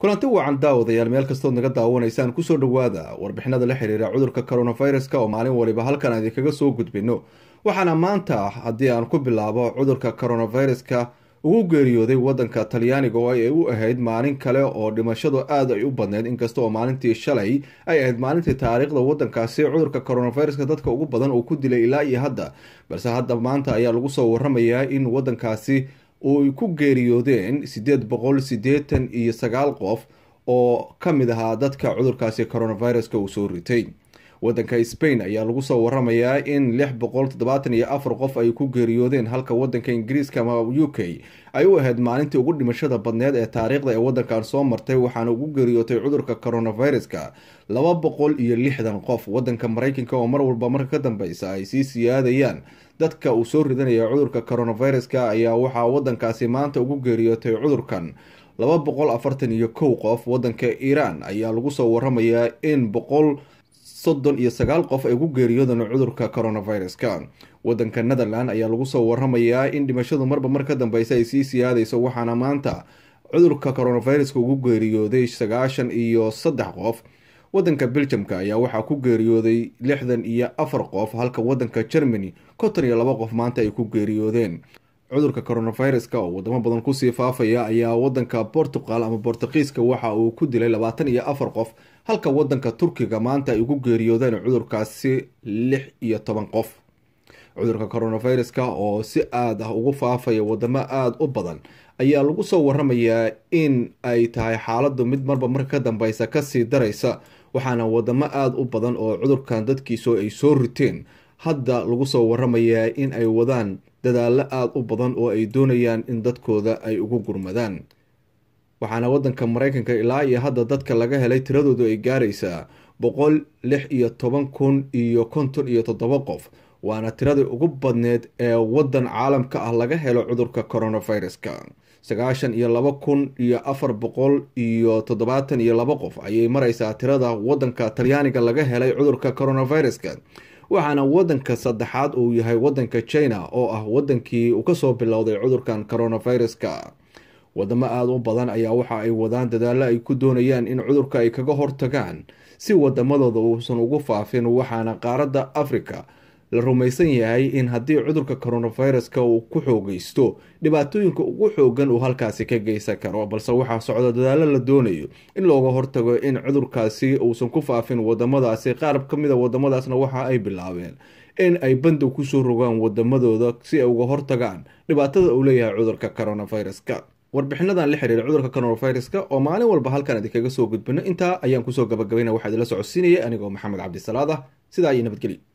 kulanti wacan daawadayaal meel kastood naga daawanaysaan kusoo dhawaada warbixinada la xiriira cudurka coronaviruska oo maalin waliba halkan aan idinkaga soo gudbino waxaana maanta haddii aan ku bilaabo cudurka coronaviruska ugu geeriyooday wadanka talyaaniga oo ay u ahayd maalin kale oo dhimashadu aad ay u badneyd inkasta oo maalintii shalay ay ahayd maalintii taariikhda wadankaasi cudurka coronaviruska dadka ugu badan uu ku dilay ilaa iyo hadda balse hadda maanta ayaa lagu soo waramayaa in wadankaasi uy ku geeriyoodeen sideed boqol sideetan iyo sagaal qof oo ka mid ahaa dadka cudurkaasi coronaviruska uu soo ritay wadanka spain ayaa lagu soo waramayaa in lix boqol toddobaatan iyo afar qof ay ku geeriyoodeen halka wadanka ingiriiska ama u k ay u ahayd maalintii ugu dhimashada badneed ee taariikhda ee wadankan soo martay waxaana ugu geeriyootay cudurka coronaviruska laba boqol iyo lixdan qof wadanka mareykanka oo mar walba marka ka dambeysa ay sii siyaadayaan dadka uu soo ridanaya cudurka coronaviruska ayaa waxaa wadankaasi maanta ugu geeriyootay cudurkan laba boqol afartan iyo kow qof wadanka iiraan ayaa lagu soo waramayaa in boqol soddon iyo sagaal qof ay ku geeriyoodeen cudurka coronaviruska wadanka netherland ayaa lagu soo waramayaa in dhimashadu marba mar ka dambeysa ay sii siyaadayso waxaana maanta cudurka coronaviruska ugu geeriyooday sagaashan iyo saddex qof wadanka beljamka ayaa waxaa ku geeriyooday lixdan iyo afar qof halka wadanka germany konton iyo laba qof maanta ay ku geeriyoodeen cudurka coronaviruska oo wadamo badan kusii faafaya ayaa wadanka portugal ama bortuqiiska waxa uu ku dilay labaatan iyo afar qof halka wadanka turkiga maanta ay ugu geeriyoodeen cudurkaasi lix iyo toban qof cudurka coronaviruska oo si aad ah ugu faafaya wadamo aada u badan ayaa lagu soo waramayaa in ay tahay xaaladu mid marba marka ka dambeysa kasii daraysa waxaana wadamo aada u badan oo cudurkan dadkiisu ay soo riteen hadda lagu soo waramayaa in ay wadaan dadaalo aada u badan oo ay doonayaan in dadkooda ay ugu gurmadaan waxaana wadanka mareykanka ilaa iyo hadda dadka laga helay tiradoodu ay gaaraysaa boqol lix iyo toban kun iyo konton iyo toddoba qof waana tiradii ugu badneed ee wadan caalamka ah laga helo cudurka coronaviruska sagaashan iyo laba kun iyo afar boqol iyo toddobaatan iyo laba qof ayay mareysaa tirada wadanka talyaaniga laga helay cudurka coronaviruska waxaana wadanka saddexaad uu yahay wadanka china oo ah wadankii uu kasoo bilowday cudurkan coronaviruska wadamo aada u badan ayaa waxa ay wadaan dadaalo ay ku doonayaan in cudurka ay kaga hortagaan si wadamadooda uusan ugu faafin waxaana qaaradda africa la rumaysan yahay in haddii cudurka coronaviruska uu ku xoogeysto dhibaatooyinka ugu xoogan uu halkaasi ka geysan karo balse waxaa socda dadaalo la doonayo in looga hortago in cudurkaasi uusan ku faafin wadamadaasi qaar ka mida wadamadaasna waxa ay bilaabeen in ay bandow kusoo rogaan wadamadooda si ay uga hortagaan dhibaatada uu leeyahay cudurka coronaviruska warbixinadan la xiriira cudurka coronaviruska oo maalin walba halkan idinkaga soo gudbino intaa ayaan kusoo gabagabayna waxaa idinla socodsiinaya anigoo maxamed cabdisalaad ah sidaa iyo nabadgelyo